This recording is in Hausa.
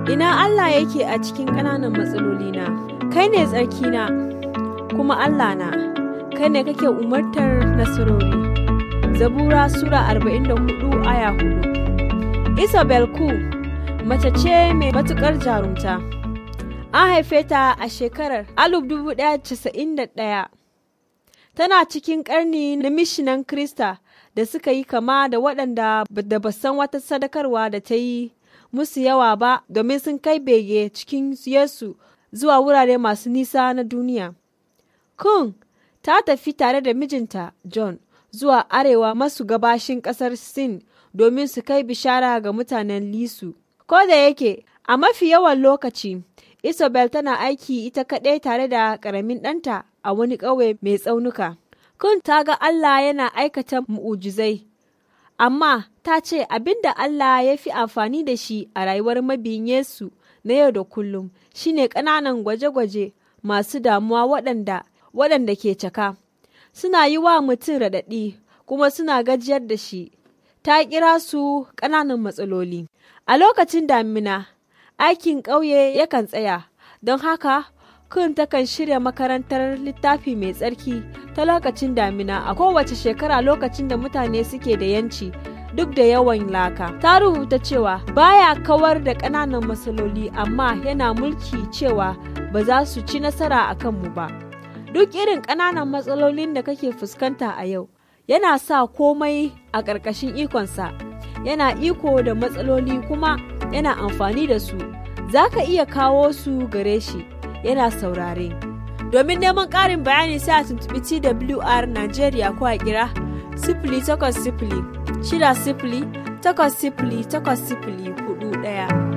Ina Allah yake a cikin ƙananan matsalolina, kai ne tsarkina, kuma Allah na, kai ne kake umartar nasarori. Zabura Sura 44 aya 4 Isabel Ku, mace ce mai matuƙar jarumta. An haife ta a shekarar 1991. Tana cikin ƙarni na mishinan Krista da suka yi kama da waɗanda da ba san wata sadakarwa da ta yi musu yawa ba domin sun kai bege cikin Yesu zuwa wurare masu nisa na duniya. Kun ta tafi tare da mijinta John zuwa arewa masu gabashin ƙasar Sin domin su kai bishara ga mutanen Lisu. Ko da yake a mafi yawan lokaci Isabel tana aiki ita kaɗai tare da ƙaramin ɗanta a wani ƙauye mai tsaunuka. Kun ta ga Allah yana aikata mu'ujizai, amma ta ce abin da Allah ya fi amfani da shi a rayuwar mabiyin Yesu na yau da kullum shine ƙananan gwaje-gwaje masu damuwa waɗanda waɗanda ke caka. Suna yi wa mutum raɗaɗi kuma suna gajiyar da shi. Ta kira su ƙananan matsaloli. A lokacin damina, aikin ƙauye yakan tsaya, don haka kun takan shirya makarantar littafi mai tsarki ta lokacin damina a kowace shekara lokacin da mutane suke da yanci duk da yawan laka. Ta rubuta cewa baya kawar da ƙananan matsaloli amma yana mulki cewa ba za su ci nasara a kanmu ba. Duk irin ƙananan matsalolin da kake fuskanta a yau, yana sa komai a ƙarƙashin ikonsa, yana iko da matsaloli kuma yana amfani da su, za ka iya kawo su gare shi. yana saurare. Domin neman ƙarin bayani sai a tuntuɓi TWR Najeriya ko a kira sifili takwas sifili shida sifili takwas sifili takwas sifili hudu ɗaya.